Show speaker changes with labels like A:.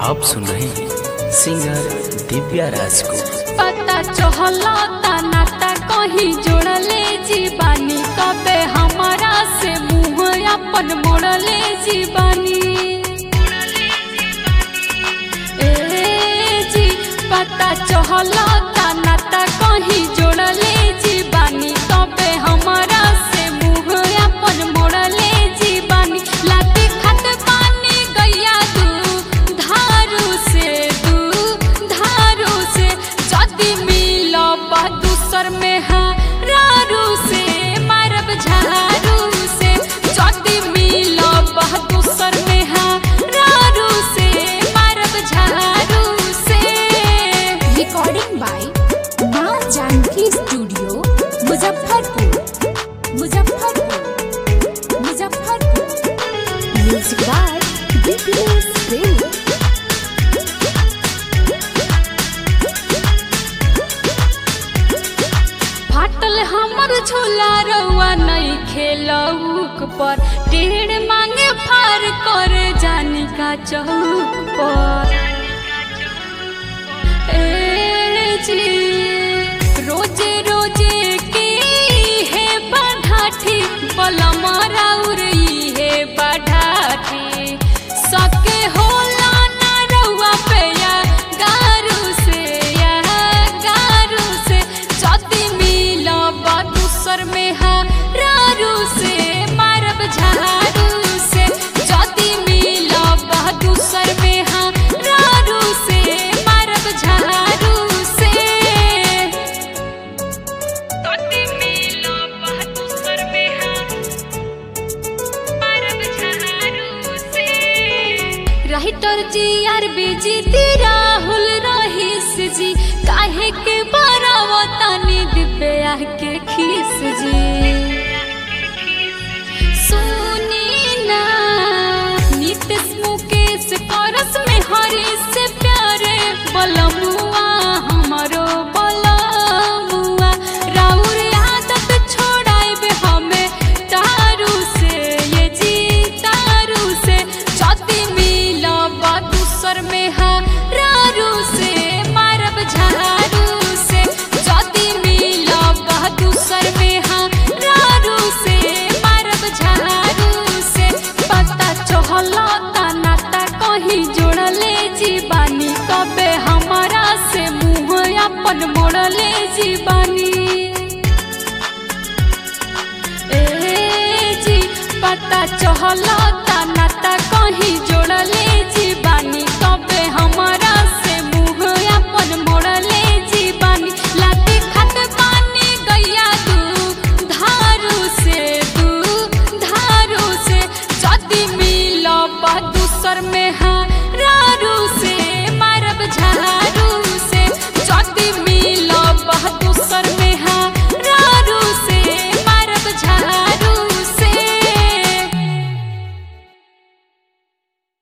A: आप सुन रहे हैं सिंगर दिव्या राज को
B: पता चहलता नाता कहीं जोड़ले जीवानी कबे हमारा से मुंह अपन मोड़ले जीवानी ए जी पता चहलता नाता कहीं जोड़ले जीवानी कबे हमारा से मुंह अपन मोड़ले जीवानी लाती खत पानी गैया दू धारू से दू धारू से जदी मिलब दूसर में हारू से मारब झारू से जदी मिलब दूसर में हारू से मारब झारू से
C: recording by Maa Janaki studio Muzaffarpur Muzaffarpur Muzaffarpur music by Dipesh Premi
B: फाटल हमर झोला रउआ नहीं खेलौक पर टेढ़ मांगे फार कर जानी का चौक पर ए जी रोजे रोजे के हे बढ़ाठी बलमा राउरी हे बढ़ाठी सके होला ना रउआ पे या गारू से या गारू से जदी मिलब दूसर में हारू से मारब झारू से जदी मिलब दूसर में हारू से मारब झारू से जदी मिलब दूसर में मारब झारू से राइटर जी आर बीजी ती राहुल रहीस जी काहे के बरावतानी दिव्या के खीस जी सुनी ना नीतीश मुकेश करस में हरी से प्यारे बलमुआ हमारो बलमुआ राउर आदत छोड़ाइबे हमें तारू से ये जी तारू से जदी मिलब दूसर में हारू से मारब झारू से जदी मिलब दूसर में हारू से मारब झारू से पता चहलता नाता कहीं जोड़ले जीवानी कबे हमारा से मुंह अपन मोड़ले जीवानी ए जी पता चहलता नाता कहीं जोड़ले